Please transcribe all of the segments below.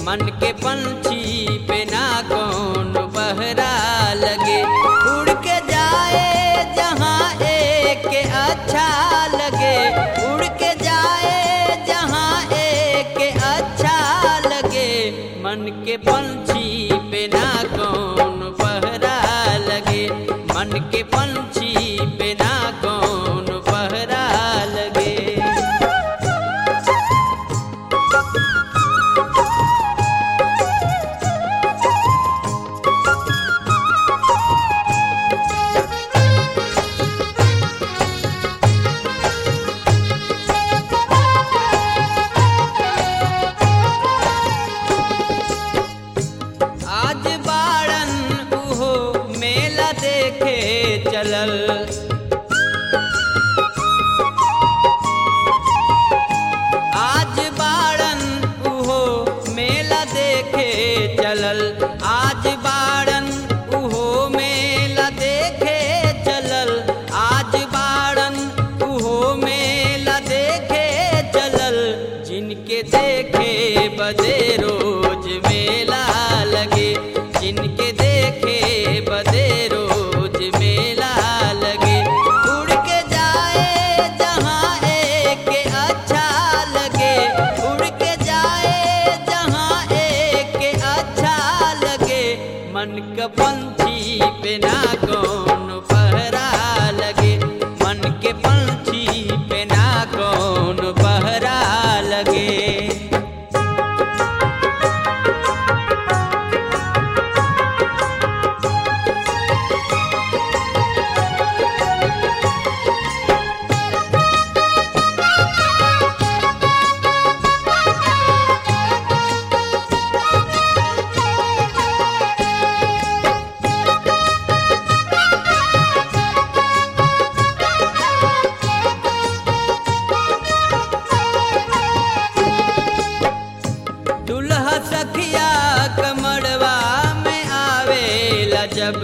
मन के पंछी पे ना कौन पहरा लगे उड़ के जाए जहाँ एक के अच्छा लगे उड़ के जाए जहाँ एक के अच्छा लगे मन के पंछी पे ना कौन पहरा लगे मन के पंछी पे ना कौन पहरा लगे आज बाड़न उहो मेला देखे चलल आज बाड़न उहो मेला देखे चलल आज बाड़न उहो मेला देखे चलल आज बाड़न उहो मेला देखे चलल जिनके देखे बदे रोज मेला लगे जिनके देखे बदे रोज मेला लगे उड़ के जाए जहाँ एक के अच्छा लगे उड़ के जाए जहाँ एक के अच्छा लगे मन का पंछी पे ना कौन पहरा लगे मन के पंछी पे ना कौन पहरा लगे दुल्हा सखिया कमड़वा में आवेला जब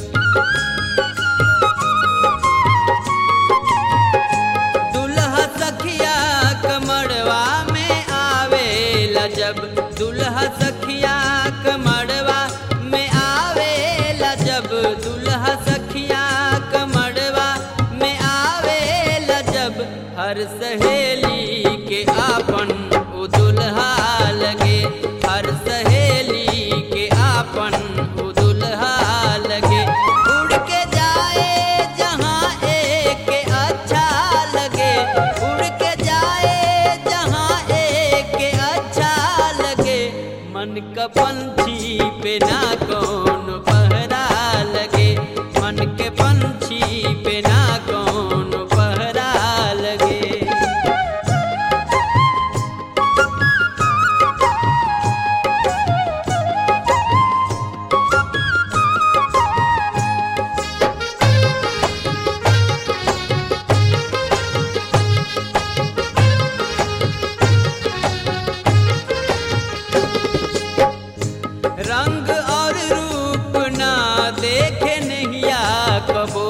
दुल्हा सखिया कमड़वा में आवेला जब दुल्हा सखिया कमड़वा में आवेला जब दुल्हा सखिया कमड़वा में आवेला जब हर सहेली के आपन उ दुल्हा लगे हर सहेली के आपन उ दुल्हा लगे उड़ के जाए जहाँ एक के अच्छा लगे उड़ के जाए जहाँ एक के अच्छा लगे मन का पंछी पे ना कौन पहरा लगे मन के पंछी पे ना कौन पहरा लगे रंग और रूप ना देखे नहिया कबो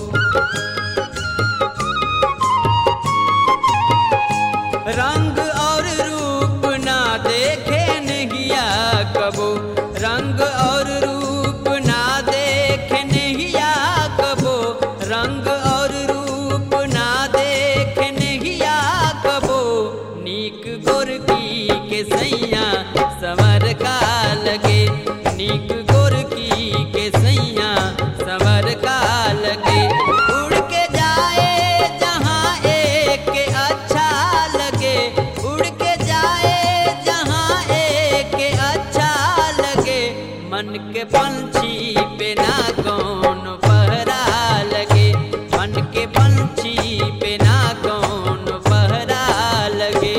रंग और रूप ना देखे नहिया कबो रंग और रूप ना देखे नहिया कबो रंग और रूप ना देखे नहिया कबो नीक गोरकी के सैया सवर का लगे नीक गोरकी के सैया सवर का लगे उड़ के जाए जहाँ एक के अच्छा लगे उड़ के जाए जहाँ एक के अच्छा लगे मन के पंछी पे ना कौन पहरा लगे मन के पंछी पे ना कौन पहरा लगे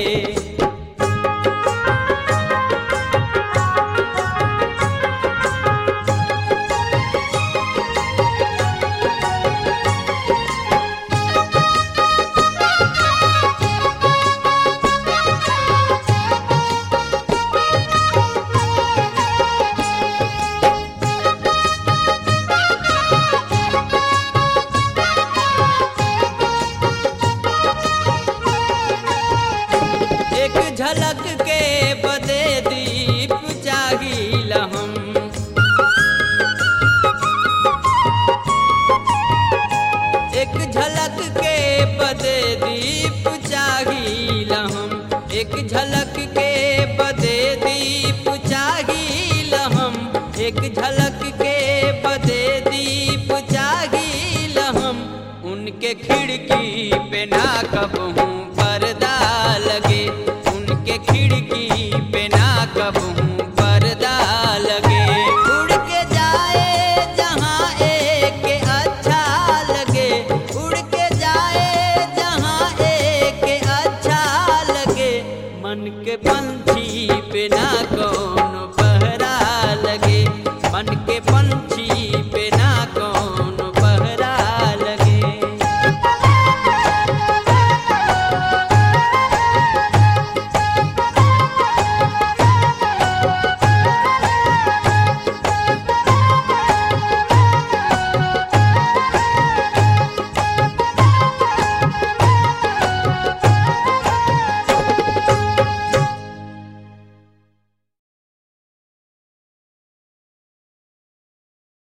पे ना कबहू